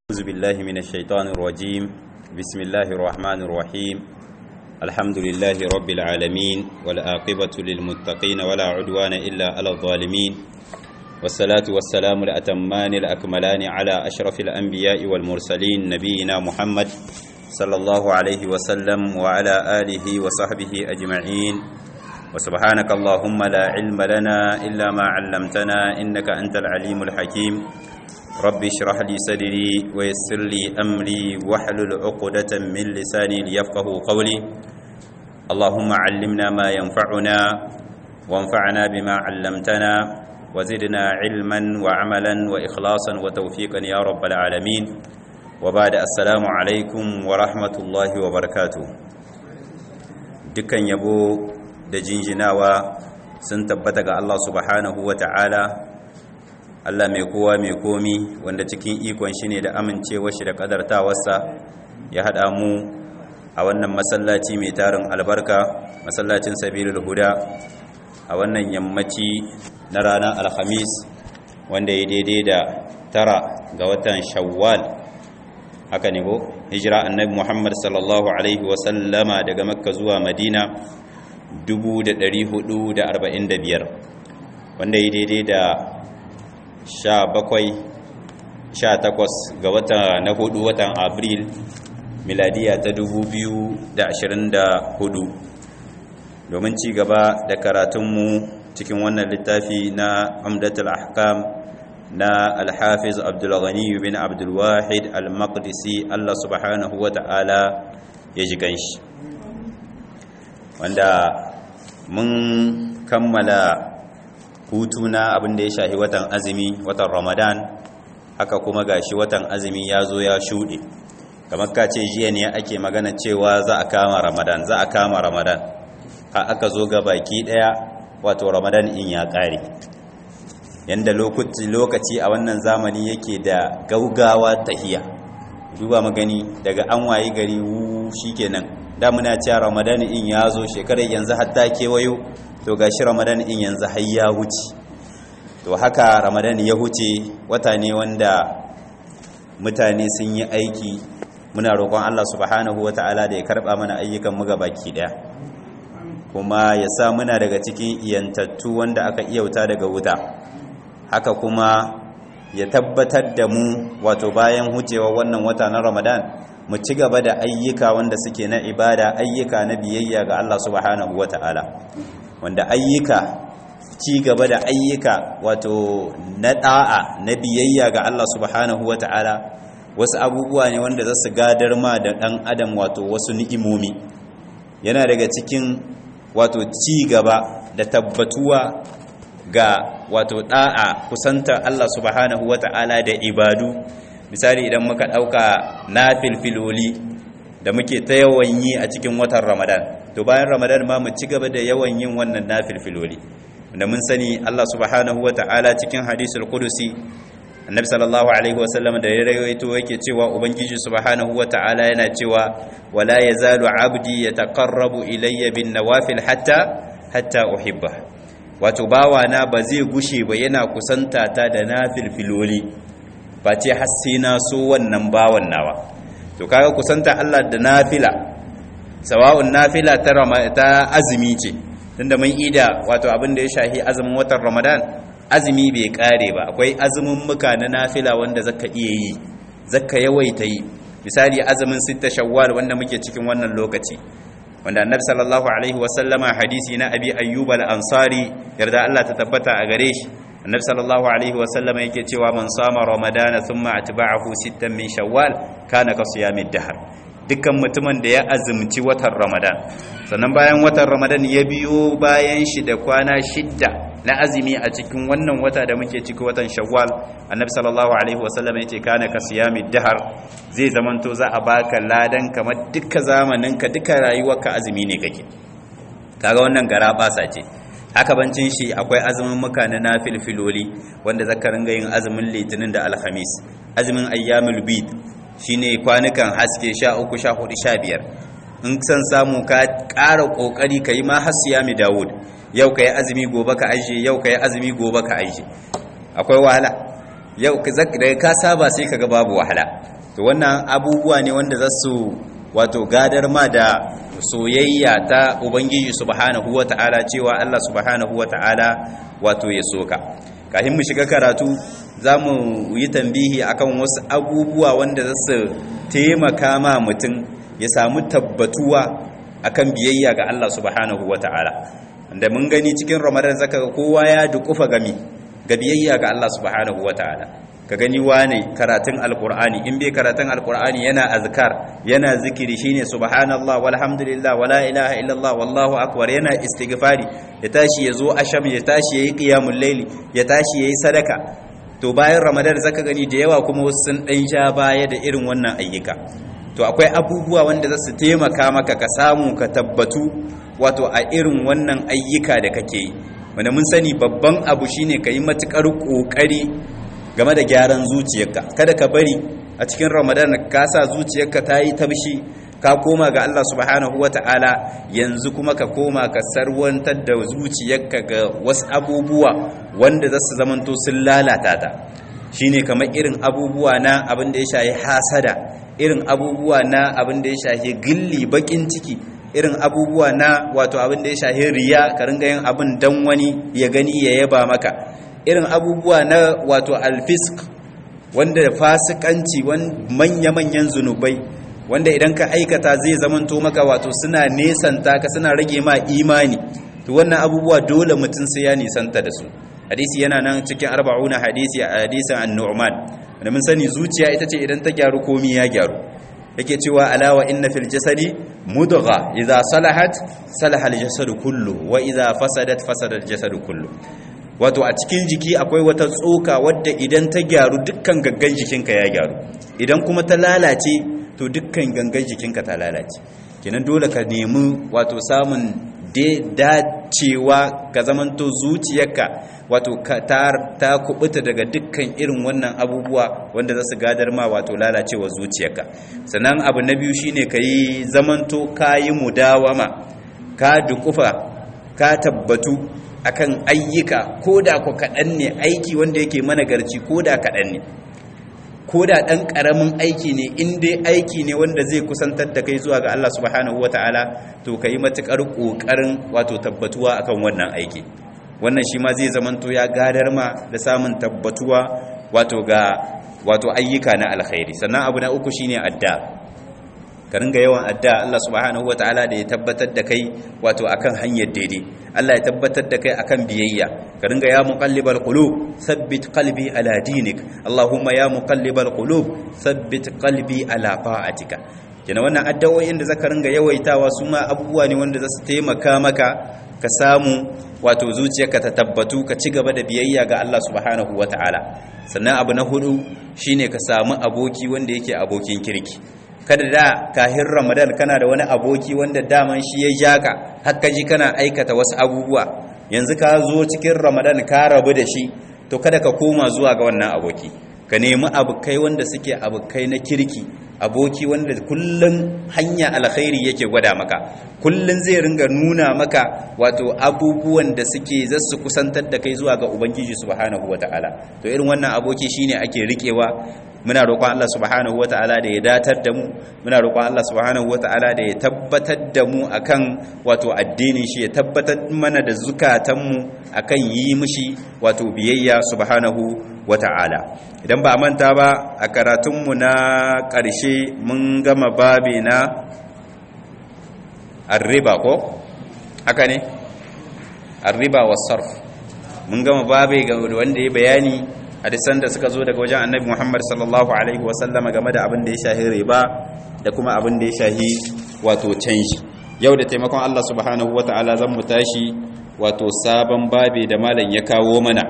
أعوذ بالله من الشيطان الرجيم بسم الله الرحمن الرحيم الحمد لله رب العالمين والآقبة للمتقين ولا عدوان إلا على الظالمين والصلاة والسلام الأتمان الأكملان على أشرف الأنبياء والمرسلين نبينا محمد صلى الله عليه وسلم وعلى آله وصحبه أجمعين وسبحانك اللهم لا علم لنا إلا ما علمتنا إنك أنت العليم الحكيم رب اشرح لي صدري ويسر لي أمري واحلل عقدة من لساني ليفقه قولي اللهم علمنا ما ينفعنا وانفعنا بما علمتنا وزدنا علما وعملا وإخلاصا وتوفيقا يا رب العالمين وبعد السلام عليكم ورحمة الله وبركاته dukkan yabo da jinjinawa sun tabbata ga Allah subhanahu wa ta'ala Allah mai kowa mai komi wanda cikin ikon shi ne da amincewa shi da kadartawarsa ya haɗa mu a wannan masallaci mai tarin albarka masallacin sabilul huda a wannan yammaci na ranar alhamis wanda ya daidai da tara ga watan shawwal haka ne ko hijira annabi muhammad sallallahu alaihi wasallama daga makka zuwa madina 445 wanda ya daidai da sha bakwai sha takwas ga wata na hudu watan abril miladiya ta dubu biyu da ashirin da hudu domin ci gaba da karatunmu cikin wannan littafi na amdatul ahkam na alhafiz abdulghani bin abdulwahid al-maqdisi allah subhanahu wa ta'ala ya ji ganshi wanda mun kammala hutu na abin da ya shahi watan azumi watan ramadan haka kuma gashi watan azumi ya zo ya shuɗe kamar ka ce jiya ne ake magana cewa za a kama ramadan za a kama ramadan ha aka zo ga baki ɗaya wato ramadan in ya ƙare yadda lokaci a wannan zamani yake da gaugawa tahiya duba magani daga an wayi gari wu shikenan da muna cewa ramadan in ya zo shekarar yanzu hatta kewayo to gashi ramadan in yanzu har ya huce to haka ramadan ya huce wata ne wanda mutane sun yi aiki muna roƙon Allah subhanahu wata'ala da ya karɓa mana ayyukan mu baki ɗaya kuma ya sa muna daga cikin iyantattu wanda aka iyauta daga wuta haka kuma ya tabbatar da mu wato bayan hucewa wannan wata na ramadan mu ci gaba da ayyuka wanda suke na ibada ayyuka na biyayya ga Allah subhanahu wata'ala wanda ayyuka ci gaba da ayyuka wato na da'a na biyayya ga Allah subhanahu wata'ala wasu abubuwa ne wanda za su gadar ma da dan adam wato wasu ni'imomi yana daga cikin wato ci gaba da tabbatuwa ga wato da'a kusanta Allah subhanahu wata'ala da ibadu misali idan muka dauka nafilfiloli da muke ta yawan yi a cikin watan Ramadan to bayan Ramadan ma mu ci gaba da yawan yin wannan nafilfiloli da mun sani Allah subhanahu wata'ala cikin hadisul qudusi annabi sallallahu alaihi wasallam da ya rawaito yake cewa ubangiji subhanahu wata'ala yana cewa wala yazalu abdi yataqarrabu ilayya bin nawafil hatta hatta uhibba wato bawana ba zai gushe ba yana kusanta ta da nafilfiloli ba ce har sai na so wannan bawan nawa to kaga kusanta Allah da nafila sawa'un nafila ta ta azumi ce tunda mun ida wato abin da ya shahi azumin watan Ramadan azumi bai kare ba akwai azumin muka na nafila wanda zaka iya yi zaka yawaita yi misali azumin sitta shawwal wanda muke cikin wannan lokaci wanda annabi sallallahu alaihi wasallama hadisi na abi ayyub al-ansari yarda Allah ta tabbata a gare shi annabi sallallahu alaihi wasallama yake cewa man sama ramadana thumma atba'ahu sittan min shawwal kana ka siyamid dahr dukkan mutumin da ya azumci watan ramadan sannan bayan watan ramadan ya biyo bayan shi da kwana shidda na azumi a cikin wannan wata da muke ciki watan shawwal annabi sallallahu alaihi wasallam yace kana ka siyami dahar zai zamanto za a baka ladan kamar duka zamanin ka duka rayuwarka azumi ne kake kaga wannan gara basa ce haka bancin shi akwai azumin muka na nafilfiloli wanda zaka ringa yin azumin litinin da alhamis azumin ayyamul bid shine kwanukan haske 13 14 15 in san samu ka ƙara ƙoƙari ka yi ma hasiyami dawud yau ka yi azumi gobe ka aishe yau ka yi azumi gobe ka aishe akwai wahala yau daga ka saba sai ka ga babu wahala to wannan abubuwa ne wanda za su wato gadar ma da soyayya ta ubangiji subhanahu wata'ala cewa Allah subhanahu wata'ala wato ya soka kafin mu shiga karatu za mu yi tambihi akan wasu abubuwa wanda za su taimaka ma mutum ya samu tabbatuwa akan biyayya ga Allah subhanahu wata'ala da mun gani cikin ramadan zaka ga kowa ya dukufa gami ga biyayya ga Allah subhanahu wata'ala ka gani wane karatun alkur'ani in bai karatun alkur'ani yana azkar yana zikiri shine subhanallah walhamdulillah wala ilaha illallah wallahu akbar yana istighfari ya tashi yazo asham ya tashi yayi qiyamul layli ya tashi yayi sadaka to bayan ramadan zaka gani da yawa kuma wasu sun dan sha baya da irin wannan ayyuka to akwai abubuwa wanda za su taimaka maka ka samu ka tabbatu wato a irin wannan ayyuka da kake yi wanda mun sani babban abu shine ka yi matukar kokari game da gyaran zuciyarka kada ka bari a cikin ramadan ka sa zuciyarka ta yi tabshi ka koma ga Allah subhanahu wata'ala yanzu kuma ka koma ka sarwantar da zuciyarka ga wasu abubuwa wanda za su zamanto sun lalata ta shine kamar irin abubuwa na abin da ya shahi hasada irin abubuwa na abin da ya shahi gilli bakin ciki irin abubuwa na wato abin da ya shahi riya ka ringa yin abin dan wani ya gani ya yaba maka irin abubuwa na wato alfisk wanda fasikanci manya-manyan zunubai wanda idan ka aikata zai zamanto maka wato suna nesanta ka suna rage ma imani to wannan abubuwa dole mutum sai ya nisanta da su hadisi yana nan cikin arba'una hadisi a hadisin an-nu'man wanda mun sani zuciya ita ce idan ta gyaru komi ya gyaru yake cewa alawa inna fil jasadi mudgha idza salahat salaha al-jasadu kullu wa idza fasadat fasada al-jasadu kullu wato a cikin jiki akwai wata tsoka wadda idan ta gyaru dukkan gaggan jikinka ya gyaru idan kuma ta lalace to dukkan gangan jikinka ta lalace kenan dole ka nemi wato samun dacewa ka zamanto zuciyarka wato ta kubuta daga dukkan irin wannan abubuwa wanda za su gadar ma wato lalacewa zuciyarka sannan abu na biyu shine ka yi zamanto ka yi mudawama ka dukufa ka tabbatu akan ayyuka ko da ku kaɗan ne aiki wanda yake managarci ko da kaɗan ne ko da ɗan ƙaramin aiki ne in dai aiki ne wanda zai kusantar da kai zuwa ga Allah subhanahu wata'ala to ka yi matuƙar ƙoƙarin wato tabbatuwa akan wannan aiki wannan shi ma zai zamanto ya gadar ma da samun tabbatuwa wato ga wato ayyuka na alkhairi sannan abu na uku shine adda ka ringa yawan adda Allah subhanahu wataala da ya tabbatar da kai wato akan hanyar daidai Allah ya tabbatar da kai akan biyayya ka ringa ya muqallibal qulub thabbit qalbi ala dinik Allahumma ya muqallibal qulub thabbit qalbi ala ta'atika kina wannan addu'o'in da zaka ringa yawaitawa su ma abubuwa ne wanda za su taimaka maka ka samu wato zuciyarka ta tabbatu ka ci gaba da biyayya ga Allah subhanahu wataala sannan abu na hudu shine ka samu aboki wanda yake abokin kirki kada da kahin ramadan kana da wani aboki wanda daman shi ya ja ka haka ji kana aikata wasu abubuwa yanzu ka zo cikin ramadan ka rabu da shi to kada ka koma zuwa ga wannan aboki ka nemi abokai wanda suke abokai na kirki aboki wanda kullun hanya alkhairi yake gwada maka kullun zai ringa nuna maka wato abubuwan da suke zasu kusantar da kai zuwa ga ubangiji subhanahu wataala to irin wannan aboki shine ake rikewa muna roƙon Allah subhanahu wata'ala da ya datar da mu muna roƙon Allah subhanahu wata'ala da ya tabbatar da mu akan wato addinin shi ya tabbatar mana da zukatan mu akan yi mishi wato biyayya subhanahu wata'ala idan ba manta ba a karatun mu na ƙarshe mun gama babi na arriba ko haka ne arriba was sarf mun gama babi ga wanda ya bayani hadisan da suka zo daga wajen annabi Muhammad sallallahu alaihi wasallam game da abin da ya shahi riba da kuma abin da ya shahi wato canji yau da taimakon Allah subhanahu wata'ala zan mu tashi wato sabon babi da malam ya kawo mana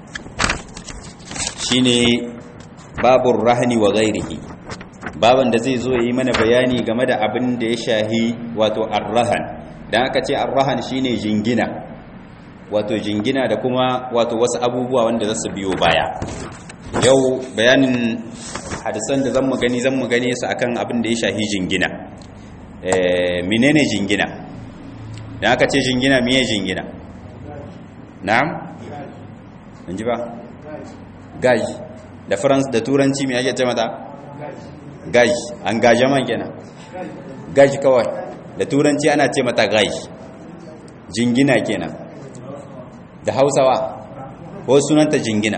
shine babur rahni wa ghairihi baban da zai zo yi mana bayani game da abin da ya shahi wato arrahan dan aka ce arrahan shine jingina wato jingina da kuma wato wasu abubuwa wanda za su biyo baya yau bayanin hadisan da zan mu gani zan mu gani su akan abin da ya shahi jingina eh menene jingina dan aka ce jingina miye jingina na'am ji ba gaji da france da turanci me ake ce mata gaj engagement kenan gaj kawai da turanci ana ce mata gaj jingina kenan da hausawa ko sunanta jingina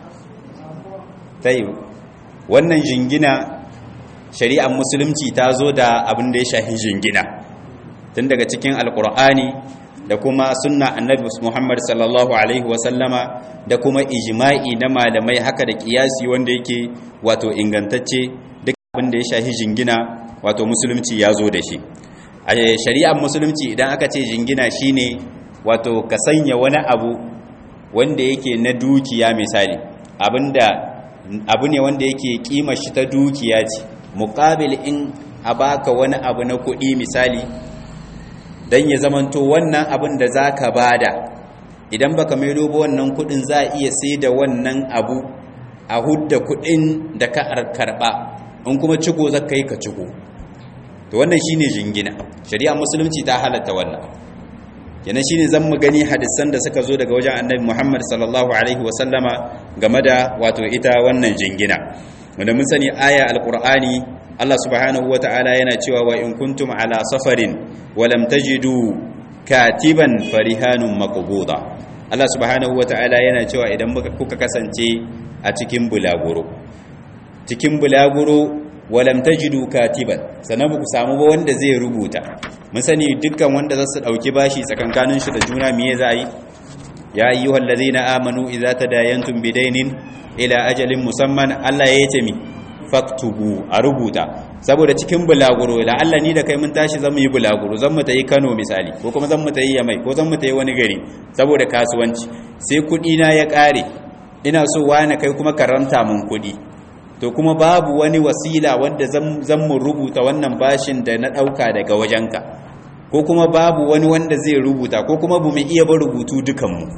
ta yi wannan jingina shari'ar musulunci ta zo da abin da ya shahi jingina tun daga cikin alkur'ani da kuma sunna annabi muhammad sallallahu alaihi wasallama da kuma ijma'i na malamai haka da kiyasi wanda yake wato ingantacce duk abin da ya shahi jingina wato musulunci ya zo da shi a shari'ar musulunci idan aka ce jingina shine wato ka sanya wani abu wanda yake na dukiya misali abinda abu ne wanda yake kima shi ta dukiya ce muqabil in a baka wani abu na kuɗi misali dan ya zamanto wannan abin da zaka bada idan baka mai ba wannan kuɗin za a iya sai da wannan abu a hudda kuɗin da ka karɓa in kuma ciko zaka yi ka ciko to wannan shine jingina shari'a musulunci ta halatta wannan kenan shine zan mu gani hadisan da suka zo daga wajen annabi Muhammad sallallahu alaihi wasallama game da wato ita wannan jingina wanda mun sani aya alqur'ani Allah subhanahu wata'ala yana cewa wa in kuntum ala safarin wa lam tajidu katiban farihanun maqbuda Allah subhanahu wata'ala yana cewa idan kuka kasance a cikin bulaguro cikin bulaguro walam tajidu katiban sannan ku samu ba wanda zai rubuta mun sani dukkan wanda za su dauki bashi tsakankanin shi da juna miye za yi ya ayyuhal ladina amanu idza tadayantum bidainin ila ajalin musamman Allah ya yace mi faktubu a rubuta saboda cikin bulaguro la Allah ni da kai mun tashi zan yi bulaguro zan mu tayi Kano misali ko kuma zan mu tayi Yamai ko zan mu tayi wani gari saboda kasuwanci sai kudi na ya kare ina so wani kai kuma karanta mun kudi to kuma babu wani wasila wanda zan mu rubuta wannan bashin da na ɗauka daga wajenka ko kuma babu wani wanda zai rubuta ko kuma bu mu iya ba rubutu dukanmu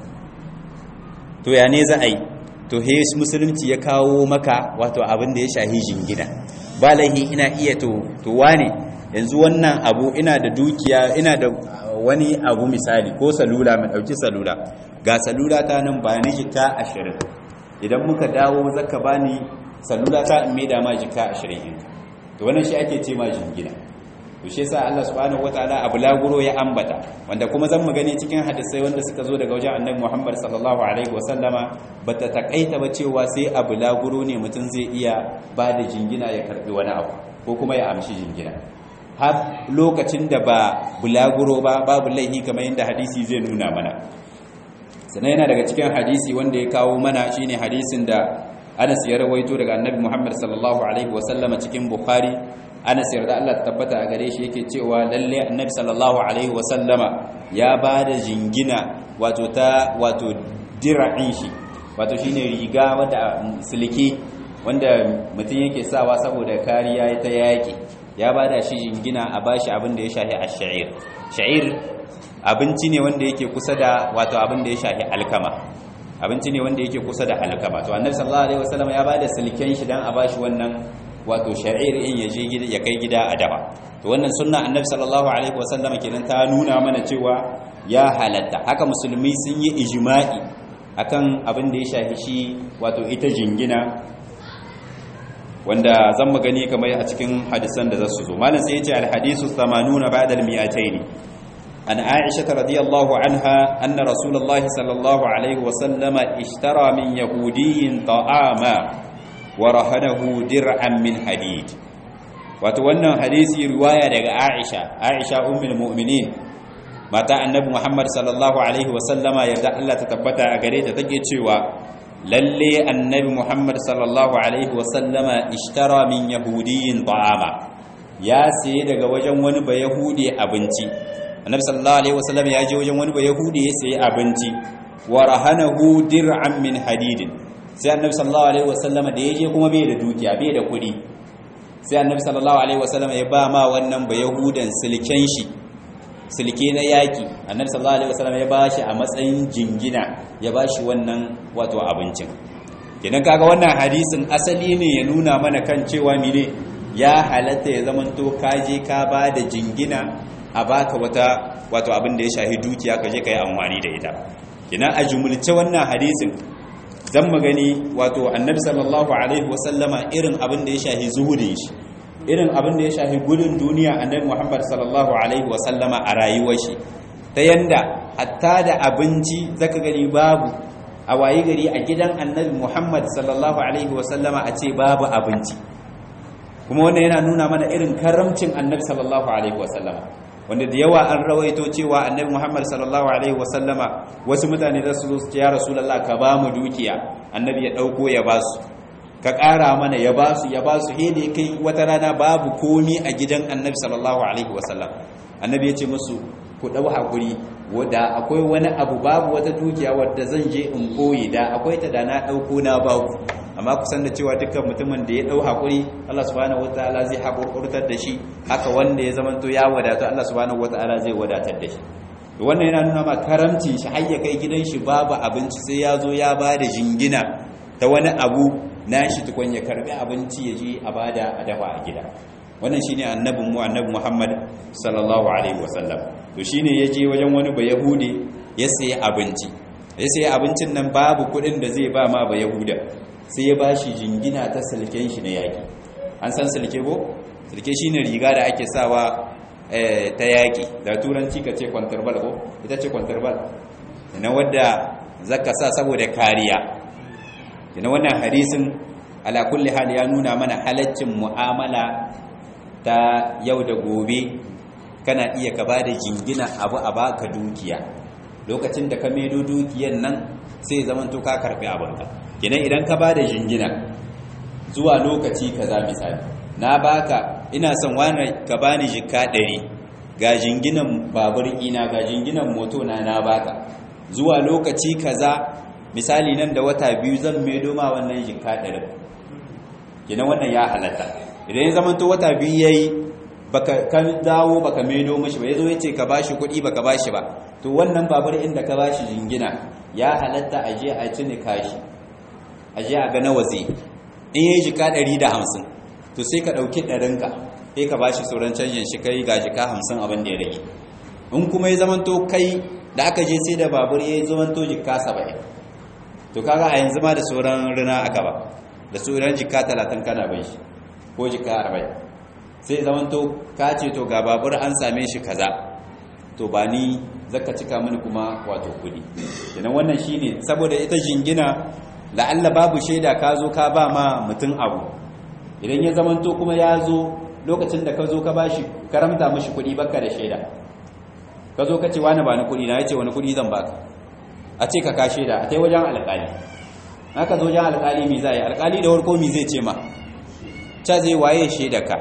to ya ne za a yi to he musulunci ya kawo maka wato abin da ya shahi jingina ba laihi ina iya to to wane yanzu wannan abu ina da dukiya ina da wani abu misali ko salula mai ɗauki salula ga salula ta nan ba ni jika ashirin idan muka dawo zaka bani salula ta in maida ma jika 20 to wannan shi ake ce ma jingina to shi yasa Allah subhanahu wataala abu laguro ya ambata wanda kuma zan mu gani cikin hadisai wanda suka zo daga wajen Annabi Muhammad sallallahu alaihi wasallama bata takaita ba cewa sai abu laguro ne mutum zai iya ba da jingina ya karbi wani abu ko kuma ya amshi jingina har lokacin da ba bulaguro ba babu laihi kamar yadda hadisi zai nuna mana sannan yana daga cikin hadisi wanda ya kawo mana shine hadisin da Anas ya rawaito daga Annabi Muhammad sallallahu alaihi wasallama cikin Bukhari Anas yarda Allah ta tabbata a gare shi yake cewa lalle Annabi sallallahu alaihi wasallama ya bada jingina wato ta wato dira'in shi wato shine riga wanda siliki wanda mutum yake sawa saboda kariya ta yaki ya bada shi jingina a bashi abin da ya shahi ash-sha'ir sha'ir abinci ne wanda yake kusa da wato abin da ya shahi alkama abinci ne wanda yake kusa da alkama to annabi sallallahu alaihi wasallam ya bada silken shi dan a bashi wannan wato sha'ir in ya je gida ya kai gida a daba to wannan sunna annabi sallallahu alaihi wasallam kenan ta nuna mana cewa ya halatta haka musulmi sun yi ijma'i akan abin da ya shafi shi wato ita jingina wanda zan magani kamar a cikin hadisan da zasu zo malam sai ya ce al-hadisu 80 ba'da al-mi'atayn عن عائشة رضي الله عنها أن رسول الله صلى الله عليه وسلم اشترى من يهودي طعاما ورهنه درعا من حديد وتوانا حديثي رواية لغا عائشة عائشة أم المؤمنين متى النبي محمد صلى الله عليه وسلم يبدأ الله تتبتع أقريت تجد شوى للي النبي محمد صلى الله عليه وسلم اشترى من يهودي طعاما يا سيدة وجن ونبا يهودي أبنتي annabi sallallahu alaihi wasallam ya je wajen wani bayahudi ya sayi abinci wa rahanahu dir'an min hadidin sai annabi sallallahu alaihi wasallam da ya je kuma bai da dukiya bai da kuɗi sai annabi sallallahu alaihi wasallam ya ba ma wannan bayahudan silken shi silke na yaki annabi sallallahu alaihi wasallam ya ba shi a matsayin jingina ya ba shi wannan wato abincin idan kaga wannan hadisin asali ne ya nuna mana kan cewa mine ya halatta ya zamanto kaje ka ba da jingina a baka wata wato abin da ya shahi dukiya ka je ka yi amfani da ita ina a jumulce wannan hadisin zan magani wato annabi sallallahu alaihi wasallama irin abin da ya shahi zuhudin shi irin abin da ya shahi gudun duniya annabi muhammad sallallahu alaihi wasallama a rayuwar shi ta yanda hatta da abinci zaka gani babu a wayi gari a gidan annabi muhammad sallallahu alaihi wasallama a ce babu abinci kuma wannan yana nuna mana irin karamcin annabi sallallahu alaihi wasallama wanda da yawa an rawaito cewa annabi Muhammad sallallahu alaihi wasallama wasu mutane da su zo su ya rasulullah ka ba mu dukiya annabi ya dauko ya ba su ka ƙara mana ya ba su ya ba su he da kai wata rana babu komi a gidan annabi sallallahu alaihi wasallam annabi ya ce musu ku dau hakuri da akwai wani abu babu wata dukiya wadda zan je in koyi da akwai ta da na dauko na ba ku amma kusan da cewa dukkan mutumin da ya dau hakuri Allah subhanahu wataala zai hakurkurtar da shi haka wanda ya zamanto ya wadatu Allah subhanahu wataala zai wadatar da shi wannan yana nuna ma karamcin shi har ya kai gidan shi babu abinci sai ya zo ya bada jingina ta wani abu nashi tukun ya karbi abinci ya je a bada a dafa a gida wannan shine annabin mu annabi Muhammad sallallahu alaihi wasallam to shine yaje wajen wani bayahudi ya sayi abinci ya sayi abincin nan babu kudin da zai ba ma bayahuda sai ya bashi jingina ta silken shi na yaki an san silke ko silke shine riga da ake sawa ta yaki da turanci ka ce kwanterbal ko ita ce kwanterbal na wadda zaka sa saboda kariya kina wannan hadisin ala kulli hal ya nuna mana halaccin mu'amala ta yau da gobe kana iya ka bada jingina abu a baka dukiya lokacin da ka maido dukiyan nan sai zaman to ka karbi abinka kenan idan ka bada jingina zuwa lokaci kaza misali na baka ina son wani ka bani jikka 100 ga jinginan babur ina ga jinginan moto na na baka zuwa lokaci kaza misali nan da wata biyu zan maido ma wannan jikka 100 kenan wannan ya halatta idan ya zama to wata biyu yayi baka kan dawo baka maido mishi ba yazo yace ka bashi kuɗi baka bashi ba to wannan babur inda ka bashi jingina ya halatta aje a cini kashi aje a ga nawa zai in yayi jika 150 to sai ka dauki ɗarinka sai ka bashi sauran canjin shi kai ga jika 50 abin da ya rage in kuma ya zama to kai da aka je sai da babur ya zama to jika 70 to kaga a yanzu ma da sauran rina aka ba da sauran jika 30 kana bai shi ko jika 40 sai zaman to ka ce to ga babur an same shi kaza to ba ni zaka cika mini kuma wato kudi kenan wannan shine saboda ita jingina la'alla babu shaida ka zo ka ba ma mutum abu idan ya zaman to kuma ya zo lokacin da ka zo ka bashi karamta mishi kudi baka da shaida ka zo ka ce wani ba ni kudi na yace wani kudi zan baka a ce ka ka shaida a tai wajen alƙali haka zo wajen alƙali mi zai alƙali da warko mi zai ce ma ca zai waye shaida ka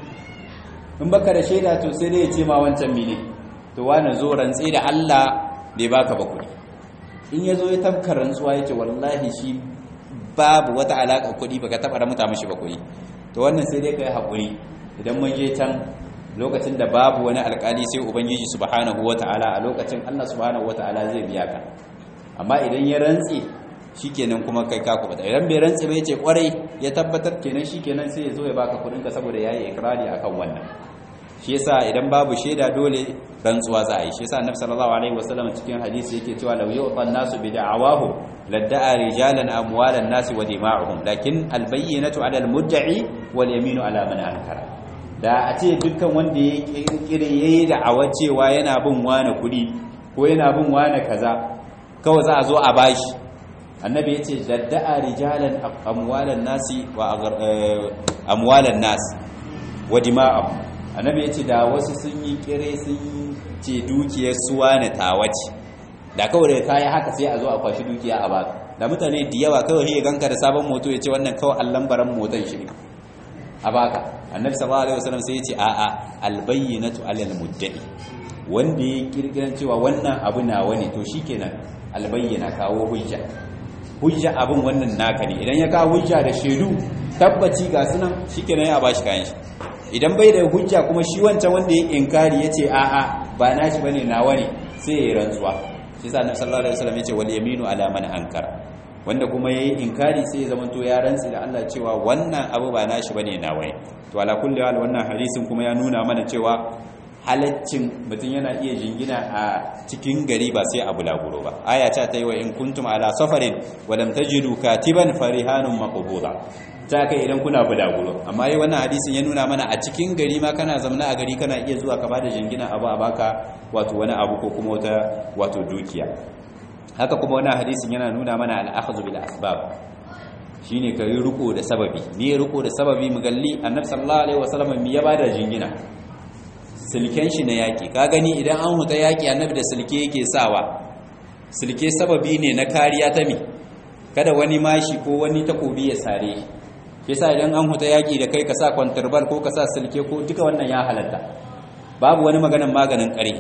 in baka da shaida to sai dai ya ce ma wancan mine to wani zo rantsi da Allah bai baka ba kuɗi in ya zo ya tabka rantsuwa ya ce wallahi shi babu wata alaƙa kuɗi baka taɓa ramuta mashi ba kuɗi to wannan sai dai ka yi haƙuri idan mun je can lokacin da babu wani alƙali sai ubangiji subhanahu wata'ala a lokacin Allah subhanahu wata'ala zai biya ka amma idan ya rantsi shikenan kuma kai ka kubuta idan bai rantsi bai ce kwarai ya tabbatar kenan shikenan sai ya zo ya baka kudin ka saboda yayi ikrari akan wannan shi yasa idan babu shaida dole rantsuwa za a yi shi yasa annabi sallallahu alaihi wasallam cikin hadisi yake cewa law yu'tan nasu bi da'awahu ladda'a rijalan amwalan nasi wa dima'uhum lakin albayyinatu 'ala almudda'i wal yaminu 'ala man ankara da a ce dukkan wanda ya kirkire yayi da'awa cewa yana bin wani kudi ko yana bin wani kaza kawai za a zo a bashi annabi ya ce dadda'a rijalan amwalan nasi wa amwalan nas wa dima'am annabi ya ce da wasu sun yi kire sun ce dukiyar suwa na tawace da kawai da kayi haka sai a zo a kwashi dukiya a baka da mutane da yawa kawai ya ganka da sabon moto ya ce wannan kawai allan baran motan shi a baka annabi sallallahu alaihi wasallam sai ya ce a'a albayyinatu alal muddai wanda ya kirkiran cewa wannan abu nawa ne to shikenan albayyana kawo hujja hujja abin wannan naka ne idan ya kawo hujja da shaidu tabbaci ga sunan shikenan ya bashi kayan shi idan bai da hujja kuma shi wancan wanda ya inkari yace a'a ba nashi bane nawa ne sai ya rantsuwa shi sa annabi sallallahu alaihi wasallam yace wal yaminu ala man ankara wanda kuma yayi inkari sai ya zamanto ya rantsi da Allah cewa wannan abu ba nashi bane nawa ne to ala kulli hal wannan hadisin kuma ya nuna mana cewa halaccin mutum yana iya jingina a cikin gari ba sai a bulaguro ba aya ta ta yi wa in kuntum ala safarin walam tajidu katiban farihanun maqbuda ta kai idan kuna bulaguro amma yi wannan hadisin ya nuna mana a cikin gari ma kana zamna a gari kana iya zuwa ka bada jingina abu a baka wato wani abu ko kuma wata wato dukiya haka kuma wannan hadisin yana nuna mana al-akhdhu bil asbab shine ka yi riko da sababi ne riko da sababi mu galli annabi sallallahu alaihi wasallam mi ya bada jingina silken shi na yaki ka gani idan an huta yaki annabi da silke yake sawa silke sababi ne na kariya ta mi kada wani mashi ko wani takobi ya sare shi yasa idan an huta yaki da kai ka sa kwantarbar ko ka sa silke ko duka wannan ya halatta babu wani maganin maganin kare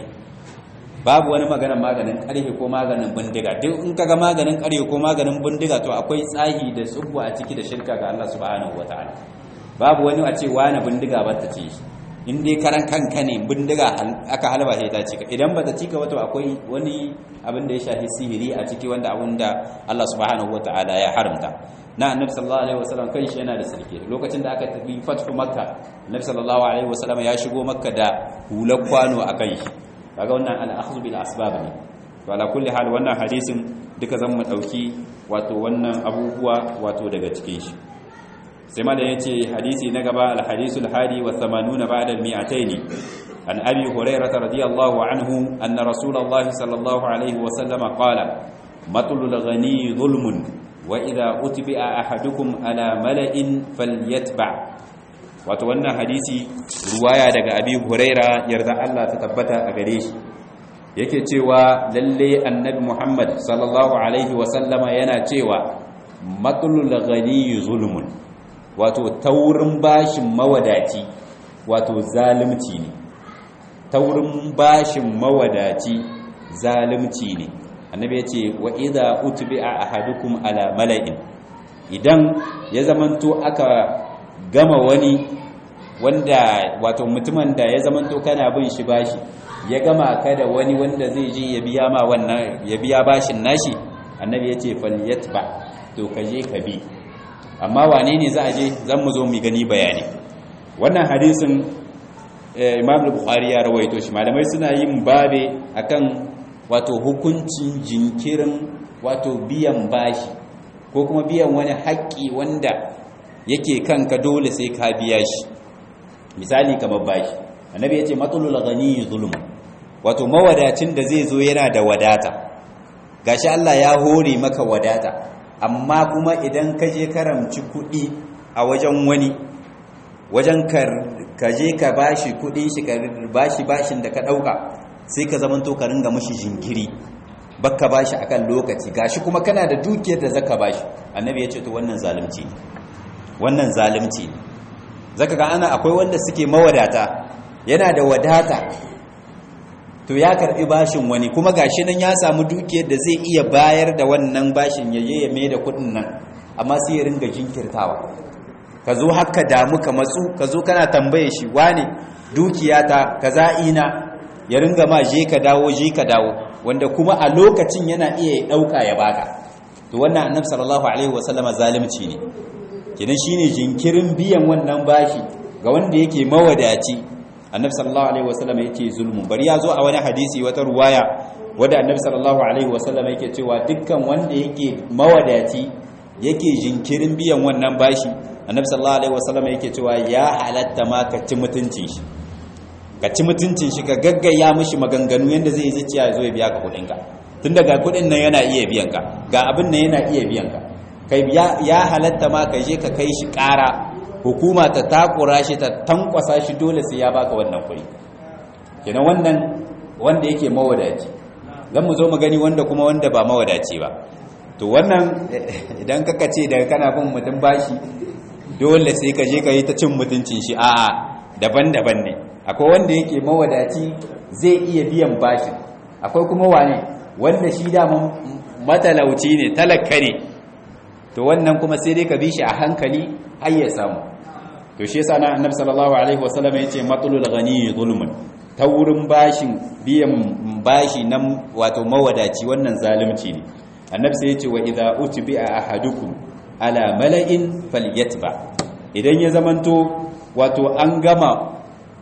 babu wani maganin maganin karfe ko maganin bindiga duk in kaga maganin karfe ko maganin bindiga to akwai tsahi da tsubbu a ciki da shirka ga Allah subhanahu wataala babu wani a ce wani bindiga ba ta ce in dai karan kanka ne bindiga aka halba sai ta cika idan ba ta cika wato akwai wani abin da ya shafi sihiri a ciki wanda abin da Allah subhanahu wataala ya haramta na annabi sallallahu alaihi wasallam kan shi yana da sarki lokacin da aka tafi fatu makka annabi sallallahu alaihi wasallam ya shigo makka da hular kwano akan shi kaga wannan al-akhdhu bil asbab ne to ala kulli hal wannan hadisin duka zan mu dauki wato wannan abubuwa wato daga cikin shi sai ma da yace hadisi na gaba al-hadisul hadi wa 80 ba'da al-mi'atayn an abi hurairah radiyallahu anhu anna rasulullah sallallahu alaihi wa sallam qala matlul ghani zulmun wa idha utbi'a ahadukum ala mala'in falyatba' wato wannan hadisi ruwaya daga abi huraira yarda Allah ta tabbata a gare shi yake cewa lalle annabi muhammad sallallahu alaihi wasallama yana cewa matsalul ghani zulmun wato taurin bashin mawadaci wato zalimci ne taurin bashin mawadaci zalimci ne annabi ya ce wa idha utbi'a ahadukum ala mala'in idan ya zamanto aka gama wani wanda wato mutumin da ya zamanto kana bin shi bashi ya gama ka da wani wanda zai je ya biya ma wannan ya biya bashin nashi annabi ya ce falyatba to ka je ka bi amma wane ne za a je zan mu zo mu gani bayani wannan hadisin imam bukhari ya rawaito shi malamai suna yin babe akan wato hukuncin jinkirin wato biyan bashi ko kuma biyan wani haƙƙi wanda yake kanka dole sai ka biya shi misali kamar bashi annabi ya ce matsalul ghani zulm wato mawadacin da zai zo yana da wadata gashi Allah ya hore maka wadata amma kuma idan ka je karamci kuɗi a wajen wani wajen ka je ka bashi kuɗin shi ka bashi bashin da ka ɗauka sai ka zamanto ka ringa mashi jinkiri baka bashi akan lokaci gashi kuma kana da dukiyar da zaka bashi annabi ya ce to wannan zalunci ne wannan zalunci ne zaka ga ana akwai wanda suke mawadata yana da wadata to ya karbi bashin wani kuma gashi nan ya samu dukiyar da zai iya bayar da wannan bashin yaje ya mai da kudin nan amma sai ya ringa jinkirtawa ka zo haka damu ka matsu ka zo kana tambaye shi wane dukiyata kaza ina ya ringa ma je ka dawo je ka dawo wanda kuma a lokacin yana iya dauka ya baka to wannan annabi sallallahu alaihi wasallama zalimci ne kenan shine jinkirin biyan wannan bashi ga wanda yake mawadaci annabi sallallahu alaihi wasallam yake zulmun bari ya zo a wani hadisi wata ruwaya wanda annabi sallallahu alaihi wasallam yake cewa dukkan wanda yake mawadaci yake jinkirin biyan wannan bashi annabi sallallahu alaihi wasallam yake cewa ya halatta ma ka ci mutuncin shi ka ci mutuncin shi ka gaggaya mishi maganganu yanda zai zuciya ya zo ya biya ka kudin ka tun daga kudin nan yana iya biyan ka ga abin nan yana iya biyan ka kai ya halatta ma ka je ka kai shi ƙara hukuma ta takura shi ta tankwasa shi dole sai ya baka wannan kuɗi kenan wannan wanda yake mawadaci zan mu zo mu gani wanda kuma wanda ba mawadaci ba to wannan idan kaka ce daga kana bin mutum bashi dole sai ka je ka yi ta cin mutuncin shi a'a daban-daban ne akwai wanda yake mawadaci zai iya biyan bashin akwai kuma wane wanda shi da matalauci ne talaka ne to wannan kuma sai dai ka bi shi a hankali har ya samu to shi yasa na annabi sallallahu alaihi wasallam yace matlul ghani zulmun ta wurin bashin biyan bashi nan wato mawadaci wannan zalunci ne annabi sai yace wa idza utbi'a ahadukum ala mala'in falyatba idan ya zamanto wato an gama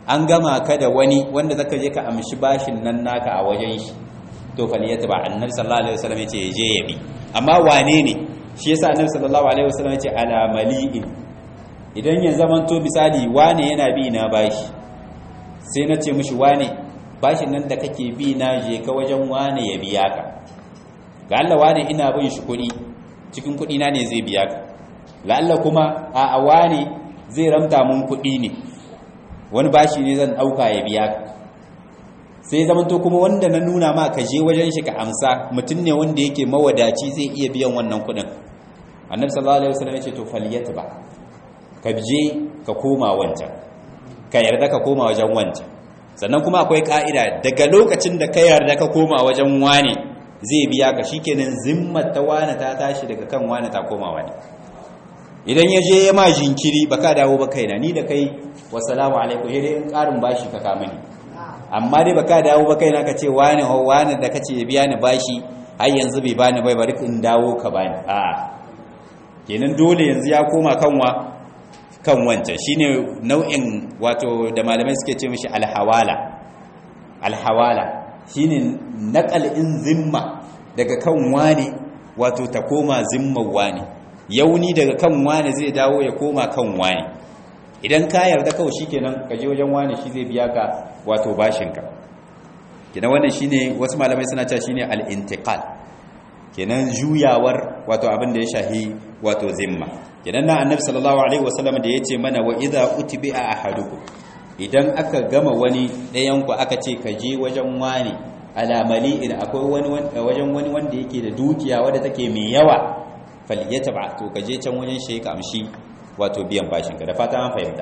an gama ka da wani wanda zaka je ka amshi bashin nan naka a wajen shi to faliyata ba annabi sallallahu alaihi wasallam yace je ya bi amma wane ne shi yasa annabi sallallahu alaihi wasallam yace ala mali'in idan ya zaman to misali wane yana bi na bashi sai na ce mishi wane bashin nan da kake bi na je ka wajen wane ya biya ka ga Allah wane ina bin shi kuɗi cikin kuɗi na ne zai biya ka ga Allah kuma a a wane zai ramta mun kuɗi ne wani bashi ne zan ɗauka ya biya ka sai zamanto kuma wanda na nuna ma ka je wajen shi ka amsa mutum ne wanda yake mawadaci zai iya biyan wannan kuɗin annabi sallallahu alaihi wasallam ya ce to faliyat ba ka je ka koma wancan ka yarda ka koma wajen wancan sannan kuma akwai ka'ida daga lokacin da ka yarda ka koma wajen wane zai biya ka shikenan zimmar ta wane ta tashi daga kan wane ta koma wane idan ya je ya ma jinkiri baka dawo ba kaina ni da kai wasalamu alaikum sai dai in karin bashi ka kama ni amma dai baka dawo ba kaina ka ce wane ho wane da kace ya biya ni bashi har yanzu bai bani bai bari in dawo ka bani a'a kenan dole yanzu ya koma kanwa kan wancan shine nau'in wato da malamai suke ce mishi alhawala alhawala shine naqal in zimma daga kan wani wato ta koma zimman wani yauni daga kan wani zai dawo ya koma kan wani idan ka yarda kawai shikenan ka je wajen wani shi zai biya ka wato bashinka kenan wannan shine wasu malamai suna cewa shine al-intiqal kenan juyawar wato abin da ya shahi wato zimma kenan na annabi sallallahu alaihi wasallam da yace mana wa idza utbi'a ahadukum idan aka gama wani ɗayan ku aka ce ka je wajen wani ala mali'in akwai wani wajen wani wanda yake da dukiya wadda take mai yawa falyataba to ka je can wajen shi ka amshi wato biyan bashin ka da fata an fahimta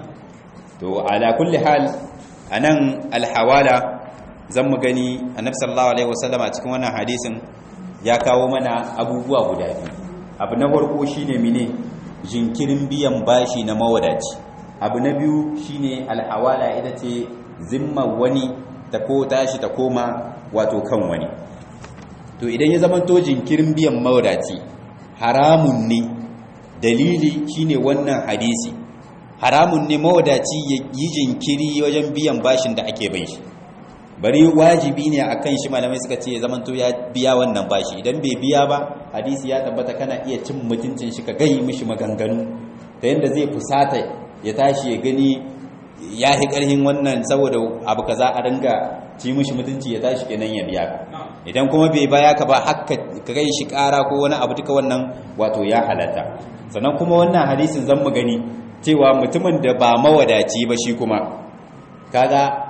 to ala kulli hal anan alhawala zan mu gani annabi sallallahu alaihi wasallam a cikin wannan hadisin ya kawo mana abubuwa guda biyu abu na farko shine mine jinkirin biyan bashi na mawadaci abu na biyu shine alhawala ita ce zimma wani ta ko tashi ta koma wato kan wani to idan ya zama to jinkirin biyan mawadaci haramun ne dalili shine wannan hadisi haramun ne mawadaci ya yi jinkiri wajen biyan bashin da ake bai shi bari wajibi ne a kan shi malamai suka ce zamanto ya biya wannan bashi idan bai biya ba hadisi ya tabbata kana iya cin mutuncin shi ka gai mishi maganganu ta yadda zai fusata ya tashi ya gani ya fi ƙarhin wannan saboda abu ka za a ringa ci mishi mutunci ya tashi kenan ya biya idan kuma bai baya ka ba haka ka gai shi ƙara ko wani abu duka wannan wato ya halatta sannan kuma wannan hadisin zan mu gani cewa mutumin da ba mawadaci ba shi kuma kaga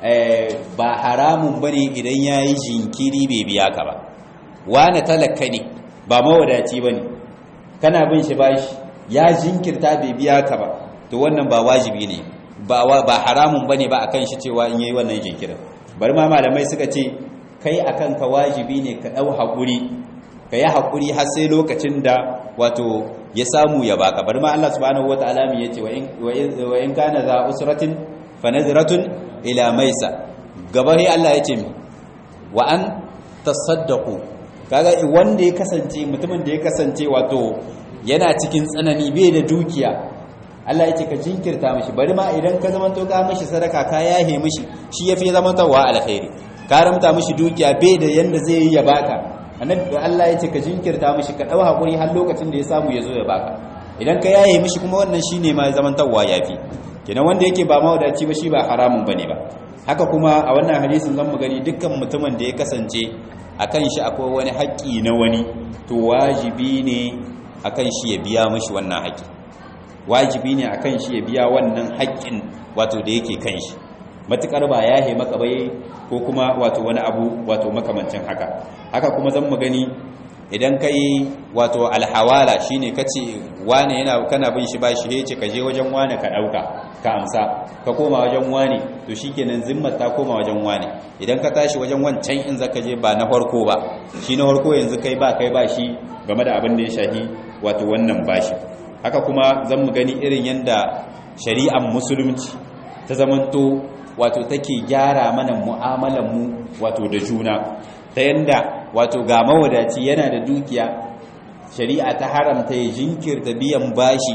ba haramun bane idan ya yi jinkiri bai biya ka ba wane talaka ne ba mawadaci bane kana bin shi bashi ya jinkirta bai biya ka ba to wannan ba wajibi ne ba haramun bane ba akan shi cewa in yayi wannan jinkirin bari ma malamai suka ce kai akan ka wajibi ne ka dau hakuri ka yi hakuri har sai lokacin da wato ya samu ya baka bari ma Allah subhanahu wataala mi yace wa in kana za usratin fa nazratun ila maisa gabari Allah ya ce mi wa an tasaddaqu kaga wanda ya kasance mutumin da ya kasance wato yana cikin tsanani bai da dukiya Allah ya ce ka jinkirta mishi bari ma idan ka zama to ka mishi sadaka ka yahe mishi shi yafi zama tawa alkhairi ka ramta mishi dukiya bai da yanda zai yi ya baka annabi Allah ya ce ka jinkirta mishi ka dau hakuri har lokacin da ya samu ya zo ya baka idan ka yahe mishi kuma wannan shine ma zaman tawa yafi kenan wanda yake ba mawadaci ba shi ba haramun bane ba haka kuma a wannan hadisin zan mu gani dukkan mutumin da ya kasance akan shi akwai wani haƙƙi na wani to wajibi ne akan shi ya biya mishi wannan haƙƙi wajibi ne akan shi ya biya wannan haƙƙin wato da yake kan shi matukar ba ya maka bai ko kuma wato wani abu wato makamancin haka haka kuma zan mu gani idan kai wato alhawala shine kace wane yana kana bin shi bashi he ce ka je wajen wane ka dauka ka amsa ka koma wajen wane to shikenan zimmar ta koma wajen wane idan ka tashi wajen wancan in zaka je ba na farko ba shi na farko yanzu kai ba kai ba shi game da abin da ya shahi wato wannan bashi haka kuma zan mu gani irin yanda shari'ar musulunci ta zamanto wato take gyara mana mu'amalar mu wato da juna ta yanda wato ga mawadaci yana da dukiya shari'a ta haramta ya jinkirta biyan bashi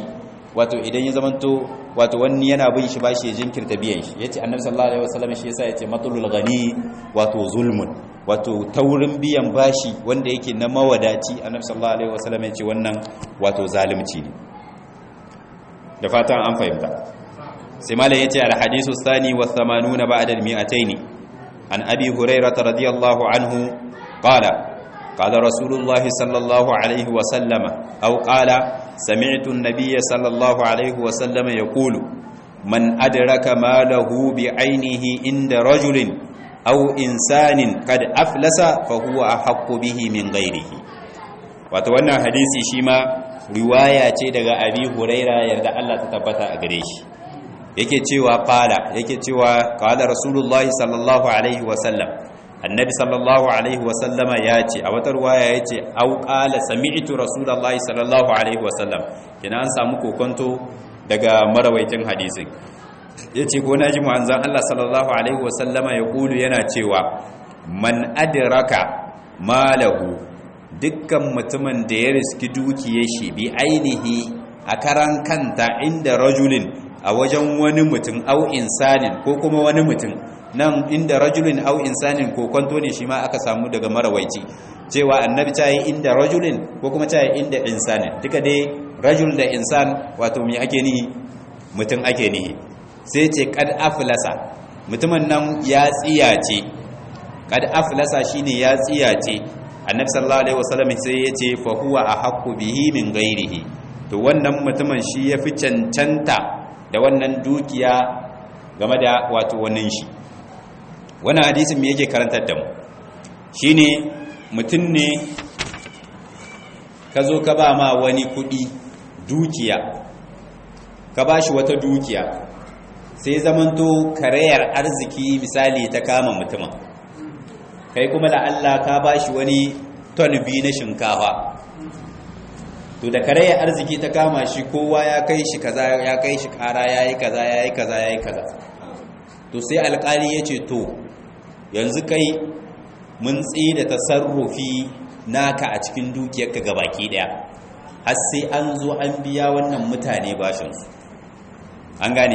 wato idan ya zamanto wato wani yana bin shi bashi ya jinkirta biyan shi yace annabi sallallahu alaihi wasallam shi yasa yace matulul ghani wato zulmun wato taurin biyan bashi wanda yake na mawadaci annabi sallallahu alaihi wasallam yace wannan wato zalunci ne da fatan an fahimta sai malam yace al hadisu thani wa 80 ba'da al 200 an abi hurairah radiyallahu anhu qala قال رسول الله صلى الله عليه وسلم أو قال سمعت النبي صلى الله عليه وسلم يقول من أدرك ماله بعينه عند رجل أو إنسان قد أفلس فهو أحق به من غيره وتوانا حديثي شما riwaya ce daga abi huraira yarda Allah ta tabbata a gare shi yake cewa qala yake cewa qala rasulullahi sallallahu alaihi wasallam annabi sallallahu alaihi wasallama ya ce a wata ruwaya ya ce au qala sami'tu rasulullahi sallallahu alaihi wasallam kina an samu kokonto daga marawaitin hadisin yace ko naji manzon Allah sallallahu alaihi wasallama ya kulu yana cewa man adraka malahu dukkan mutumin da ya riski dukiyar shi bi ainihi a karan kanta inda rajulin a wajen wani mutum au insanin ko kuma wani mutum nan inda rajulin au insanin ko kwanto ne shi ma aka samu daga marawaici cewa annabi ta yi inda rajulin ko kuma ta yi inda insanin duka dai rajul da insan wato mai ake nihi mutum ake nihi sai ce kad aflasa mutumin nan ya tsiyace kad aflasa shine ya tsiyace annabi sallallahu alaihi wasallam sai ya ce fa huwa ahqqu bihi min ghairihi to wannan mutumin shi yafi cancanta da wannan dukiya game da wato wannan shi wannan hadisin me yake karantar da mu shine mutum ne ka zo ka ba ma wani kudi dukiya ka ba shi wata dukiya sai zamanto karayar arziki misali ta kama mutumin kai kuma da Allah ka ba shi wani ton biyu na shinkafa to da karayar arziki ta kama shi kowa ya kai shi kaza ya kai shi kara ya yi kaza ya yi kaza ya yi kaza to sai alkali ya ce to yanzu kai mun da tasarrufi naka a cikin dukiyarka ga baki daya har sai an zo an biya wannan mutane bashinsu an gane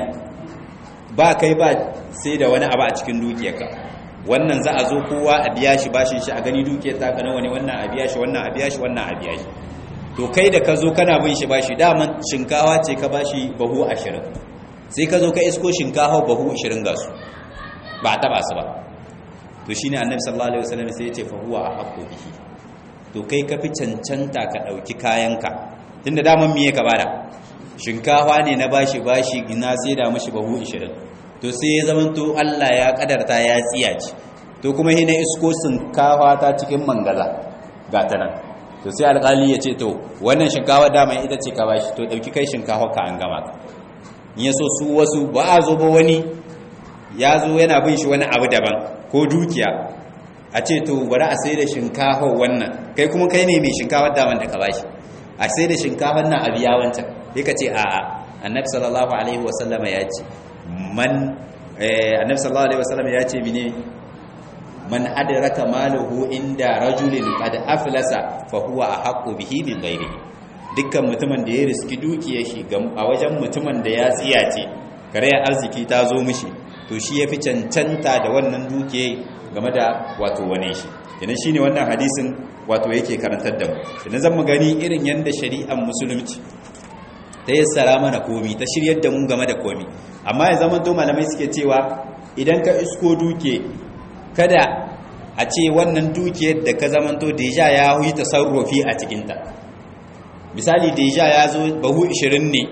ba kai ba sai da wani abu a cikin dukiyarka wannan za a zo kowa a biya shi bashin shi a gani dukiyar ta nawa ne wannan a biya shi wannan a biya shi wannan a biya shi to kai da ka zo kana bin shi bashi daman shinkawa ce ka bashi bahu ashirin sai ka zo ka isko shinkawa bahu ashirin ga su ba a taba su ba to shine annabi sallallahu alaihi wasallam sai ya ce fa huwa ahqqu bihi to kai ka fi cancanta ka dauki kayanka tunda daman miye ka bada shinkafa ne na bashi bashi ina sai da mishi bahu 20 to sai ya zaman to Allah ya kadarta ya tsiyaci to kuma hina isko shinkafa ta cikin mangaza ga ta nan to sai alƙali ya ce to wannan shinkafa dama ita ce ka bashi to dauki kai shinkafa ka an gama in yaso su wasu ba a zo ba wani ya zo yana bin shi wani abu daban ko dukiya a ce to bari a sai da shinkafa wannan kai kuma kai ne mai shinkafa daman da ka bashi a sai da shinkafar nan a biya wancan sai ka ce a'a annabi sallallahu alaihi wasallama ya ce man annabi sallallahu alaihi wasallama ya ce mine man adraka maluhu inda rajulin qad aflasa fa huwa ahqqu bihi min ghairihi dukkan mutumin da ya riski dukiyar shi a wajen mutumin da ya tsiyace karayar arziki ta zo mishi to shi ya fi cancanta da wannan dukiya game da wato wane shi idan shine wannan hadisin wato yake karantar da mu idan zan mu gani irin yanda shari'ar musulunci ta yassara mana komi ta shiryar da mu game da komi amma ya zama to malamai suke cewa idan ka isko duke kada a ce wannan dukiyar da ka zamanto deja ya yi tasarrufi a cikinta misali deja ya zo bahu 20 ne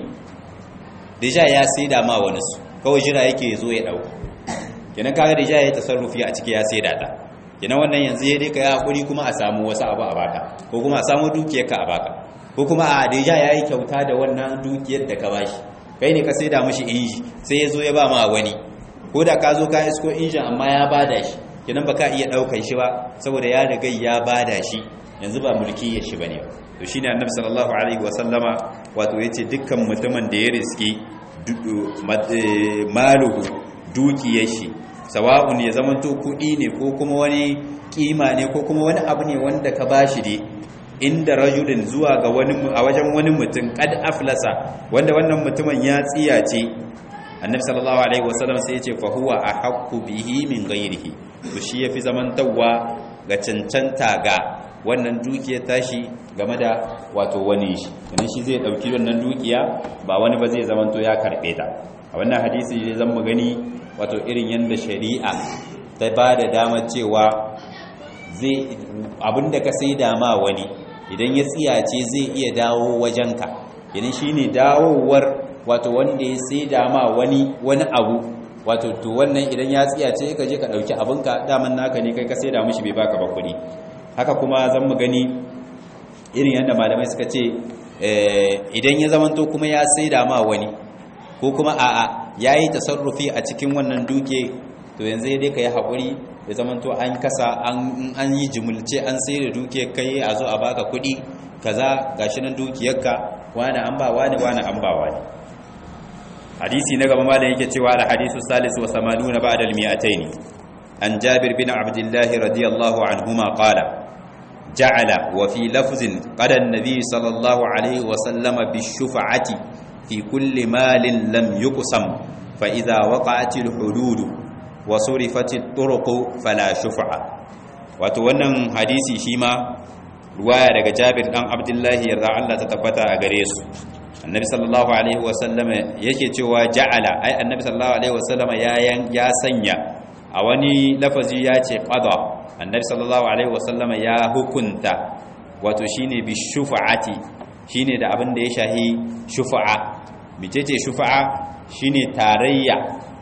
deja ya sai da ma wani su kawai jira yake zo ya dauka kenan kaga deja ya yi tasarrufi a ciki ya sai da ta kenan wannan yanzu ya dai ka yi hakuri kuma a samu wasu abu a baka ko kuma a samu dukiyar ka a baka ko kuma a deja ya yi kyauta da wannan dukiyar da ka bashi kai ne ka sai da mashi inji sai ya zo ya ba ma wani ko da ka zo ka isko injin amma ya bada shi kenan baka iya daukar shi ba saboda ya riga ya bada shi yanzu ba mulki ya shi bane to shine annabi sallallahu alaihi wasallama wato yace dukkan mutumin da ya riski maluhu dukiyar shi sawa'un ya zama to kudi ne ko kuma wani kima ne ko kuma wani abu ne wanda ka bashi dai inda rajulin zuwa ga wani a wajen wani mutum kad aflasa wanda wannan mutumin ya tsiyace annabi sallallahu alaihi wasallam sai ya ce fa huwa ahqqu bihi min ghairihi to shi yafi zamantawa ga cancanta ga wannan dukiya tashi game da wato wani shi idan shi zai dauki wannan dukiya ba wani ba zai zamanto ya karbe ta a wannan hadisi ne zan mu gani wato irin yanda shari'a ta ba da damar cewa zai abinda ka sai dama wani idan ya tsiyace zai iya dawo wajenka idan shine dawowar wato wanda ya sai dama wani wani abu wato to wannan idan ya tsiyace ka je ka dauki abinka daman naka ne kai ka sai da mishi bai baka ba kuɗi haka kuma zan mu gani irin yadda malamai suka ce idan ya zamanto kuma ya sai dama wani ko kuma a'a yayi tasarrufi a cikin wannan duke to yanzu dai ka yi haƙuri ya zamanto an kasa an yi jimulce an sai da dukiyar kai a zo a baka kuɗi kaza gashi nan dukiyarka wani an ba wani wani an ba wani hadisi na gaba malam yake cewa al hadisu salis wa samanuna ba'da al mi'ataini an jabir bin abdullah radiyallahu anhuma qala ja'ala wa fi lafzin qala an-nabi sallallahu alaihi wa sallama bi shufa'ati fi kulli malin lam yuqsam fa idha waqa'at al hudud wa surifat al turuq fala shufa'a wato wannan hadisi shi ma ruwaya daga jabir dan abdullahi yarda Allah ta tabbata a gare su annabi sallallahu alaihi wasallam yake cewa ja'ala ai annabi sallallahu alaihi wasallam ya ya sanya a wani lafazi ya ce qada annabi sallallahu alaihi wasallam ya hukunta wato shine bi shufa'ati shine da abin da ya shahi shufa'a mecece shufa'a shine tarayya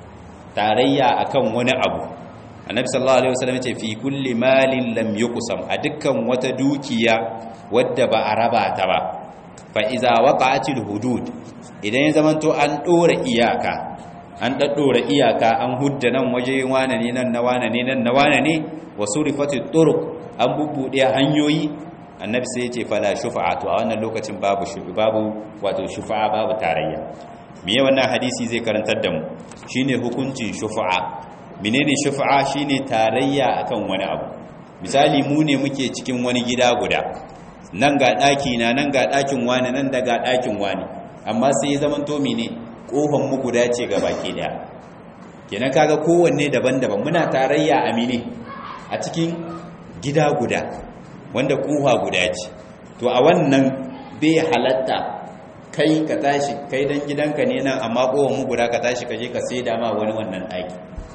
tarayya akan wani abu annabi sallallahu alaihi wasallam ce fi kulli malin lam yuqsam a dukkan wata dukiya wadda ba a raba ta ba fa iza waqa'atil hudud idan ya zamanto an dora iyaka an daddora iyaka an hudda nan waje wane ne nan na wane ne nan na wane ne wa surifatit turuq an bubbude hanyoyi annabi sai ya ce fala shufa'atu a wannan lokacin babu shufi babu wato shufa'a babu tarayya me wannan hadisi zai karantar da mu shine hukuncin shufa'a menene shufa'a shine tarayya akan wani abu misali mu ne muke cikin wani gida guda nan ga daki na nan ga dakin wani nan da ga dakin wani amma sai zaman to mene kofan mu guda ce ga baki daya kenan kaga kowanne daban-daban muna tarayya a mene a cikin gida guda wanda kofa guda ce to a wannan bai halatta kai ka tashi kai dan gidanka ne nan amma kofan mu guda ka tashi ka je ka sai dama wani wannan daki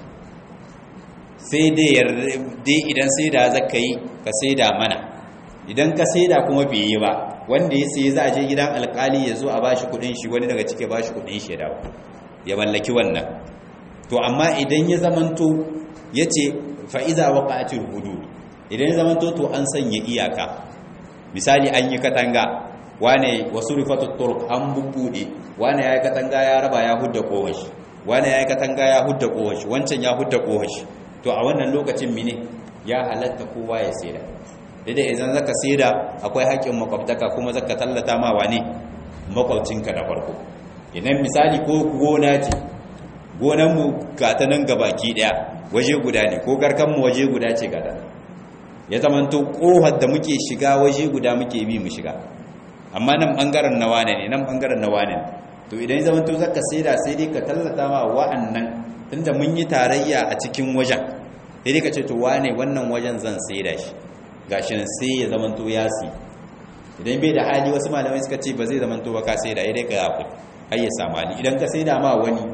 sai dai idan sai da zaka yi ka sai da mana idan ka sai da kuma bai yi ba wanda ya sai za a je gidan alkali ya zo a bashi kudin shi wani daga cike bashi kudin shi da ya mallaki wannan to amma idan ya zamanto ya ce fa'iza waƙa'atul hudu idan ya zamanto to an sanya iyaka misali an yi katanga wane wasu rifatun turk an bubbuɗe wane ya yi katanga ya raba ya hudda kowashi wane ya yi katanga ya hudda kowashi wancan ya hudda kowashi to a wannan lokacin mine ya halatta kowa ya saida daidai idan zaka saida akwai haƙƙin makwabtaka kuma zaka tallata ma wane makwabcinka da farko idan misali ko gona ce gonan mu ga ta nan gabaki daya waje guda ne ko garkan mu waje guda ce gada ya zamanto kohar da muke shiga waje guda muke bi mu shiga amma nan bangaren na wane ne nan bangaren na wane ne to idan ya zamanto zaka saida sai dai ka tallata ma wa'annan tunda mun yi tarayya a cikin wajen sai dai ka ce to wane wannan wajen zan saida shi gashi nan sai ya zamanto ya si idan bai da hali wasu malamai suka ce ba zai zamanto ba ka saida dai ka yafi har ya samu hali idan ka saida ma wani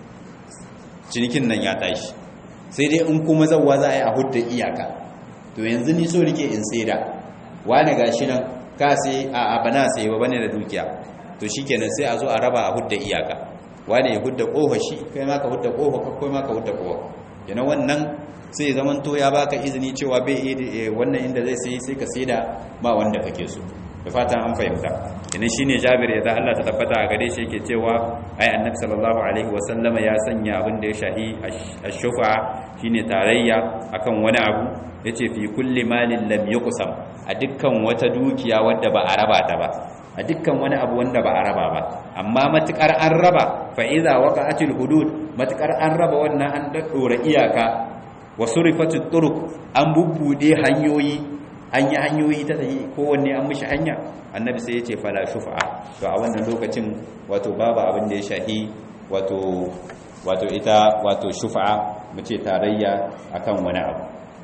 cinikin nan ya tashi sai dai in kuma zawwa za a yi a hudda iyaka to yanzu ni so rike in saida wane gashi nan ka sai a abana sai ba bane da dukiya to shikenan sai a zo a raba a hudda iyaka wane ya hudda kofa shi kai ma ka hudda kofa kai ma ka hudda kofa yana wannan sai zaman to ya baka izini cewa bai wannan inda zai sai sai ka saida ba wanda kake so da fatan an fahimta idan shine Jabir ya da Allah ta tabbata a gare shi yake cewa ai Annabi sallallahu alaihi wasallama ya sanya abin da ya shahi ash-shufa shine tarayya akan wani abu yace fi kulli malin lam yuqsam a dukkan wata dukiya wadda ba a raba ta ba a dukkan wani abu wanda ba a raba ba amma matukar an raba fa idza waqa'atil hudud matukar an raba wannan an daddora iyaka wa surifatit turuq an bubbude hanyoyi an yi hanyoyi ta tafi kowanne an mishi hanya annabi sai ya ce fala shufa to a wannan lokacin wato babu abin da ya shahi wato wato ita wato shufa mu ce tarayya akan wani abu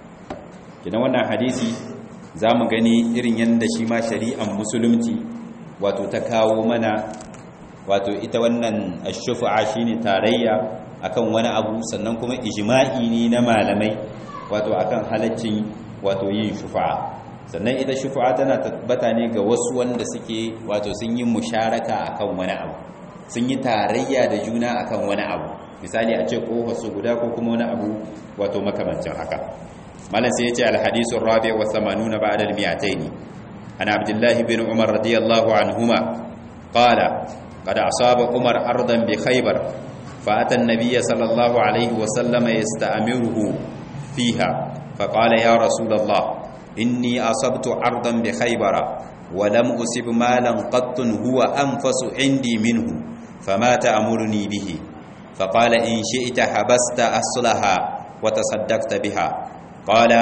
kidan wannan hadisi za mu gani irin yadda shi ma shari'an musulunci wato ta kawo mana wato ita wannan shufa'a shine tarayya akan wani abu sannan kuma ijma'i ne na malamai wato akan halaccin wato yin shufa'a sannan ita shufa'a tana tabbata ne ga wasu wanda suke wato sun yi musharaka akan wani abu sun yi tarayya da juna akan wani abu misali a ce kofa su guda ko kuma wani abu wato makamancin haka malam sai ya ce alhadisu rabi wa samanuna ba'da al-mi'ataini an abdullah ibn umar radiyallahu anhuma qala qad asaba umar ardan bi khaybar fa ata an-nabiy sallallahu alayhi wa sallam yasta'miruhu fiha fa qala ya rasul allah inni asabtu ardan bi khaybar wa lam usib malan qattun huwa anfasu indi minhu fama ta'muruni bihi فقال إن شئت حبست أصلها وتصدقت بها قال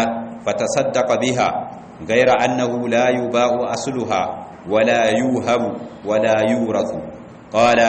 فتصدق بها غير أنه لا يباع أصلها ولا يوهب ولا يورث قال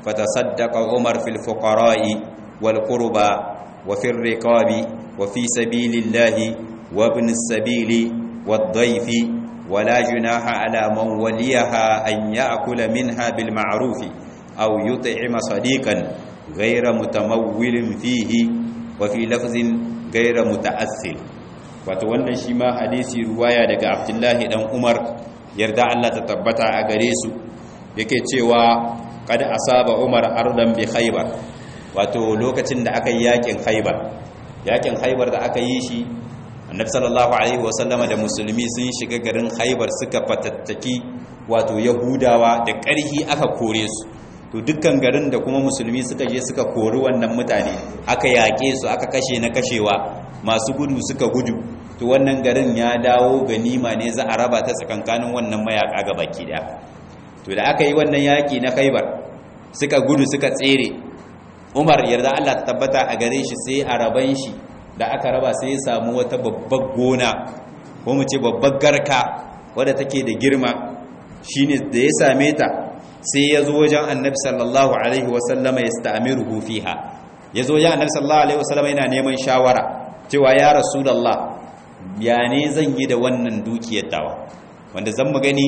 فتصدق عمر في الفقراء والقربى وفي الرقاب وفي سبيل الله وابن السبيل والضيف ولا جناح على من وليها أن يأكل منها بالمعروف أو يطعم صديقا غير متمول فيه وفي لفظ غير متأثل wato wannan shi ma hadisi ruwaya daga abdullahi dan umar yarda Allah ta tabbata a gare su yake cewa kada asaba umar ardan bi khaybar wato lokacin da aka yi yakin khaybar yakin khaybar da aka yi shi annabi sallallahu alaihi wasallama da musulmi sun shiga garin khaybar suka fatattaki wato yahudawa da ƙarhi aka kore su to dukkan garin da kuma musulmi suka je suka kori wannan mutane aka yaƙe su aka kashe na kashewa masu gudu suka gudu to wannan garin ya dawo ganima ne za a raba ta tsakankanin wannan mayaka ga baki daya to da aka yi wannan yaƙi na khaibar suka gudu suka tsere umar yarda Allah ta tabbata a gare shi sai a raban shi da aka raba sai ya samu wata babbar gona ko mu ce babbar garka wadda take da girma shine da ya same ta sai ya zo wajen annabi sallallahu alaihi wasallama ya sta'amiruhu fiha ya zo wajen annabi sallallahu alaihi wasallama yana neman shawara cewa ya rasulullah ya ne zan yi da wannan dukiyar tawa wanda zan mu gani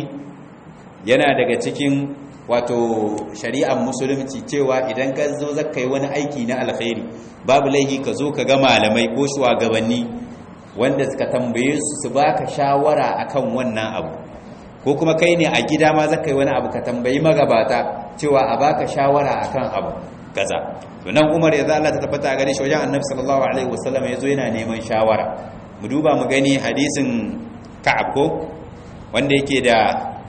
yana daga cikin wato shari'ar musulunci cewa idan ka zo zaka yi wani aiki na alkhairi babu laihi ka zo ka ga malamai ko shugabanni wanda suka tambaye su su baka shawara akan wannan abu ko kuma kai ne a gida ma zaka yi wani abu ka tambayi magabata cewa a baka shawara akan abu kaza to nan Umar ya Allah ta tabbata gare shi wajen Annabi sallallahu alaihi wasallam yazo yana neman shawara mu duba mu gani hadisin Ka'ab ko wanda yake da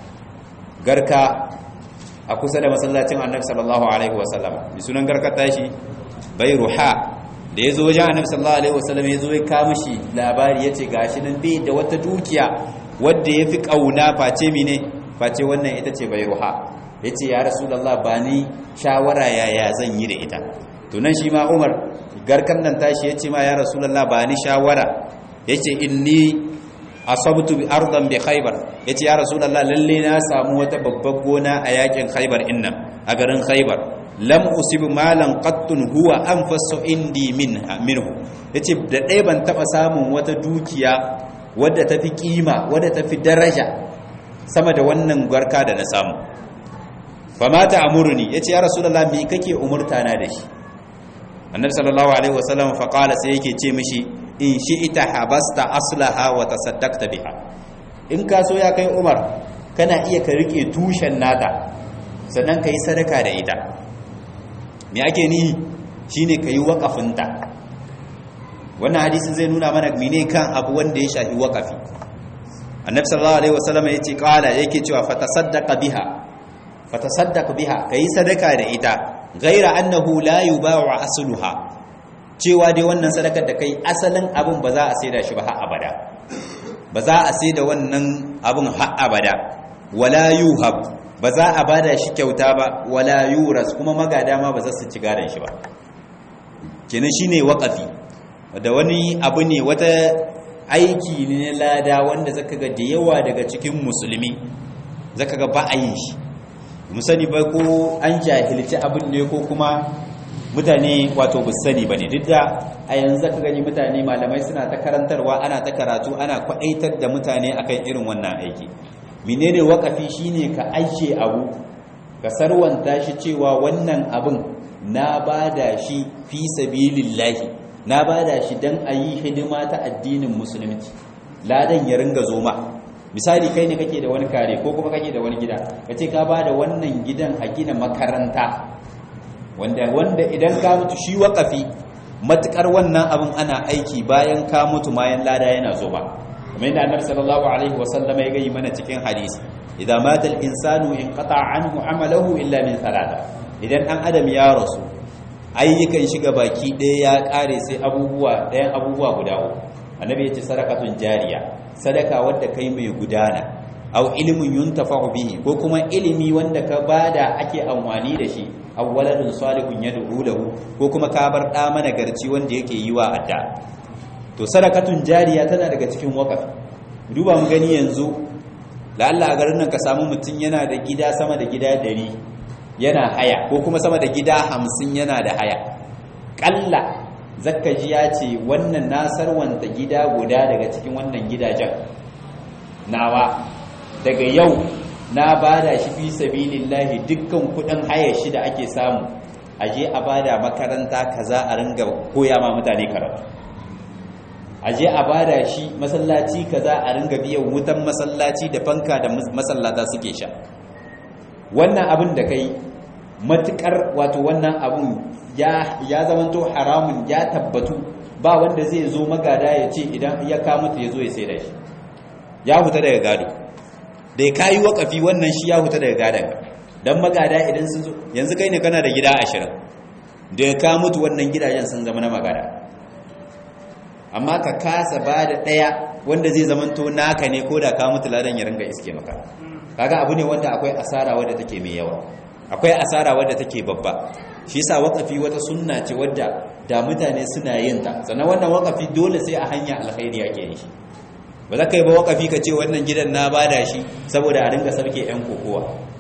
garka a kusa da masallacin Annabi sallallahu alaihi wasallam bi sunan garkar tashi Bayruha da yazo wajen Annabi sallallahu alaihi wasallam yazo ya ka mishi labari yace gashi nan bai da wata dukiya wadda ya fi ƙauna face mine face wannan ita ce bai ruha ya ce ya rasulallah ba ni shawara yaya zan yi da ita tunan shi ma umar garkan nan tashi ya ce ma ya rasulallah ba ni shawara ya ce inni asabtu bi ardan bi khaybar ya ce ya rasulallah lalle na samu wata babbar gona a yakin khaybar inna a garin khaybar lam usib malan qattun huwa anfasu indi minha minhu yace da ɗaya ban taba samun wata dukiya wadda ta fi kima wadda ta fi daraja sama da wannan garka da na samu famata amurni ya ce ya rasulallah me kake umurta na da shi annabi sallallahu alaihi wasallam faƙala sai yake ce mishi in shi ita habasta aslaha wa tasaddaqta biha in ka so ya kai umar kana iya ka rike tushen nata sannan ka yi sadaka da ita me ake ni shine ka yi waƙafinta wannan hadisin zai nuna mana mine kan abu wanda ya shafi wakafi annabi sallallahu alaihi wasallam yace qala yake cewa fatasaddaqa biha fatasaddaq biha kai sadaka da ita ghaira annahu la yuba'u asluha cewa dai wannan sadakar da kai asalin abun ba za a saida shi ba har abada ba za a saida wannan abun har abada wala yuhab ba za a bada shi kyauta ba wala yuras kuma magada ma ba za su ci gadan shi ba kenan shine waqafi da wani abu ne wata aiki ne lada wanda zaka ga da yawa daga cikin musulmi zaka ga ba a yin shi mu sani ba ko an jahilci abin ne ko kuma mutane wato bu sani ba ne duk da a yanzu zaka gani mutane malamai suna ta karantarwa ana ta karatu ana kwadaitar da mutane akan irin wannan aiki menene wakafi shine ka ajiye abu ka sarwanta shi cewa wannan abin na bada shi fi sabilillahi na bada shi dan ayi hidima ta addinin musulunci ladan ya ringa zoma misali kai ne kake da wani kare ko kuma kake da wani gida kace ka bada wannan gidan a gina makaranta wanda wanda idan ka mutu shi wakafi matukar wannan abin ana aiki bayan ka mutu bayan lada yana zo ba kamar yadda annabi sallallahu alaihi wasallam ya gayi mana cikin hadisi idan mata al-insanu in qata anhu amalahu illa min thalatha idan dan adam ya rasu ayyukan shiga baki ɗaya ya kare sai abubuwa ɗayan abubuwa guda uku annabi ya ce sadaqatun jariya sadaka wadda kai mai gudana aw ilmin yuntafa'u bihi ko kuma ilimi wanda ka bada ake amfani da shi aw waladun salihun yad'u lahu ko kuma ka bar da mana garci wanda yake yi wa adda to sadakatun jariya tana daga cikin waqafi duba mu gani yanzu la'alla a garin nan ka samu mutum yana da gida sama da gida 100 yana haya ko kuma sama da gida 50 yana da haya kalla zakka ji ya ce wannan nasarwanta gida guda daga cikin wannan gidajen nawa daga yau na bada shi fi sabilillahi dukkan kudin haya shi da ake samu aje a bada makaranta kaza a ringa koya ma mutane karatu aje a bada shi masallaci kaza a ringa biyan wutan masallaci da fanka da masallata suke sha wannan abin da kai matukar wato wannan abin ya ya zamanto haramun ya tabbatu ba wanda zai zo magada ya ce idan ya kamuta ya zo ya sai da shi ya huta daga gado da ya kayi wakafi wannan shi ya huta daga gadon don magada idan sun zo yanzu kai ne kana da gida ashirin da ya ka mutu wannan gidajen sun zama na magada amma ka kasa ba da ɗaya wanda zai zamanto naka ne ko da ka mutu ladan ya ringa iske maka kaga abu ne wanda akwai asara wadda take mai yawa akwai asara wadda take babba shi yasa wakafi wata sunna ce wadda da mutane suna yin ta sannan wannan wakafi dole sai a hanya alkhairi ake yin shi ba za ka yi ba wakafi ka ce wannan gidan na bada shi saboda a ringa sarke 'yan kokowa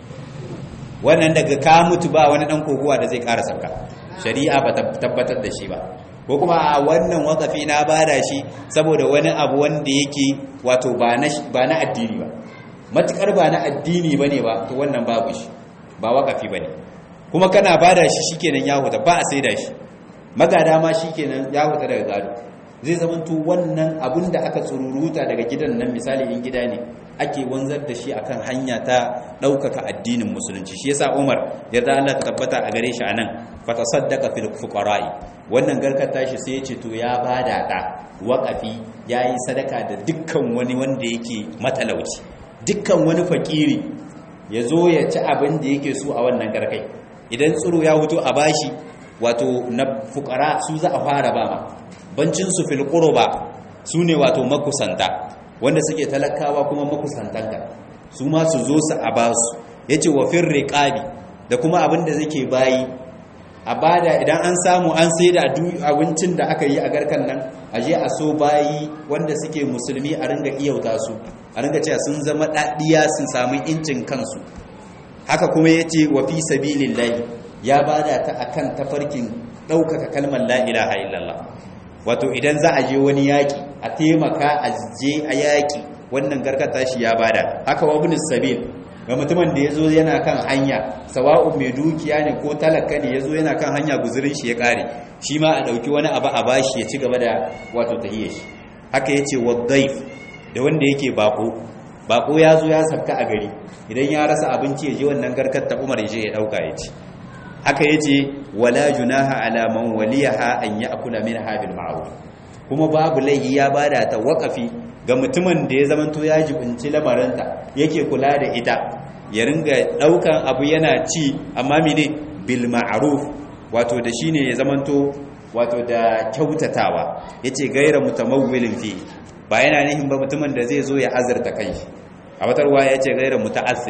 wannan daga ka mutu ba wani ɗan kokowa da zai ƙara sarka shari'a ba tabbatar da shi ba ko kuma a wannan wakafi na bada shi saboda wani abu wanda yake wato ba na addini ba matukar ba na addini ba ne ba to wannan babu shi ba wakafi ba ne kuma kana bada shi shikenan ya huta ba a sai da shi magada ma shikenan ya huta daga gado zai zamanto wannan abun da aka tsururuta daga gidan nan misali in gida ne ake wanzar da shi akan hanya ta ɗaukaka addinin musulunci shi yasa Umar yarda Allah ta tabbata a gare shi anan fa tasaddaqa fil fuqara'i wannan garkar tashi sai ya ce to ya bada ta waqafi yayi sadaka da dukkan wani wanda yake matalauci dukkan wani fakiri ya zo ya ci abin da yake so a wannan garkai idan tsiro ya huto a bashi wato na fukara su za a fara ba ma bancin su fil qurba su ne wato makusanta wanda suke talakawa kuma makusantanka su ma su zo su a basu yace wa fir riqabi da kuma abin da zake bayi a bada idan an samu an sai da abincin da aka yi a garkan nan a je a so bayi wanda suke musulmi a ringa iyauta su a ringa cewa sun zama ɗaɗiya sun samu incin kansu haka kuma ya ce wa fi sabilillahi ya bada ta akan tafarkin ɗaukaka kalmar la ilaha illallah wato idan za a je wani yaƙi a taimaka a je a yaƙi wannan garkata shi ya bada haka wa bin sabil ga mutumin da ya zo yana kan hanya sawa'un mai dukiya ne ko talaka ne ya zo yana kan hanya guzurin shi ya ƙare shi ma a ɗauki wani abu a bashi ya ci gaba da wato tahiyar shi haka ya ce waddaif da wanda yake bako bako ya zo ya sabka a gari idan ya rasa abinci ya je wannan garkar ta umar ya je ya ɗauka ya ci haka ya ce wala junaha ala man waliyaha an ya'kula minha bil ma'ruf kuma babu laihi ya bada ta waƙafi ga mutumin da ya zamanto ya jibinci lamarinta yake kula da ita ya ringa daukan abu yana ci amma mene bil ma'ruf wato da shine ya zamanto wato da kyautatawa yace gaira mutamawwilin fi ba yana nihin ba mutumin da zai zo ya azurta kanshi a watarwa yace gaira muta'assir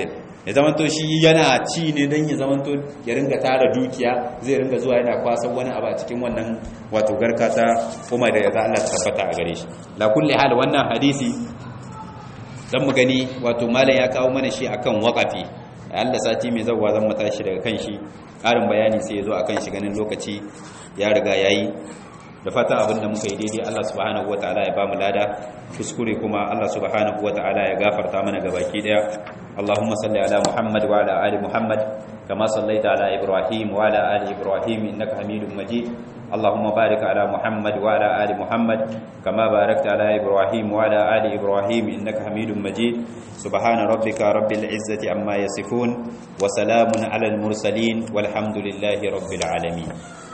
ya zamanto shi yana ci ne don ya zamanto ya ringa tara dukiya zai ringa zuwa yana kwasan wani abu a cikin wannan wato garka ta kuma da yaza Allah tabbata a gare shi la kulli hal wannan hadisi dan mu gani wato malam ya kawo mana shi akan waqafi Allah sati mai zawwa zan mata shi daga kan shi ƙarin bayani sai ya zo akan shi ganin lokaci ya riga yayi da fatan abin da muka yi daidai Allah subhanahu wataala ya bamu lada kuskure kuma Allah subhanahu wataala ya gafarta mana gabaki daya Allahumma salli ala Muhammad wa ala ali Muhammad kama sallaita ala Ibrahim wa ala ali Ibrahim innaka Hamidum Majid Allahumma barik ala Muhammad wa ala ali Muhammad kama barakta ala Ibrahim wa ala ali Ibrahim innaka Hamidum Majid subhana rabbika rabbil izzati amma yasifun wa salamun ala al mursalin walhamdulillahi rabbil alamin